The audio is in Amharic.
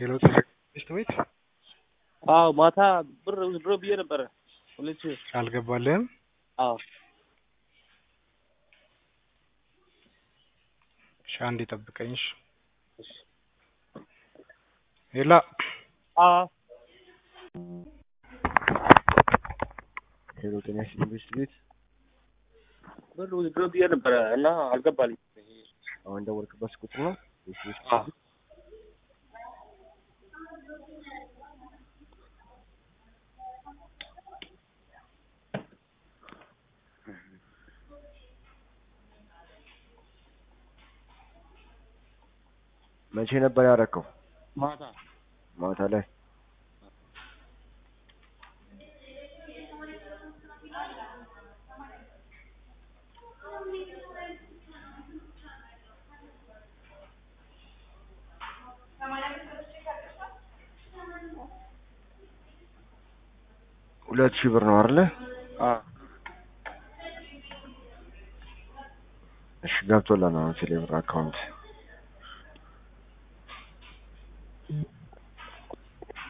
ሄሎ ትምህርት ቤት አዎ ማታ ብር ድሮ ብዬ ነበረ ሁለት ሺህ አልገባልህም? አዎ እሺ አንዴ ጠብቀኝ። እሺ ሄላ አዎ ሄሎ ጤና ይስጥልኝ ትምህርት ቤት ብር ድሮ ብዬ ነበረ እና አልገባልኝ። አሁን ደወልክበት ቁጥር ነው ወይስ ቤት አዎ መቼ ነበር ያደረከው? ማታ ማታ ላይ ሁለት ሺህ ብር ነው አይደለ? አዎ እሺ ገብቶላል አሁን ቴሌብር አካውንት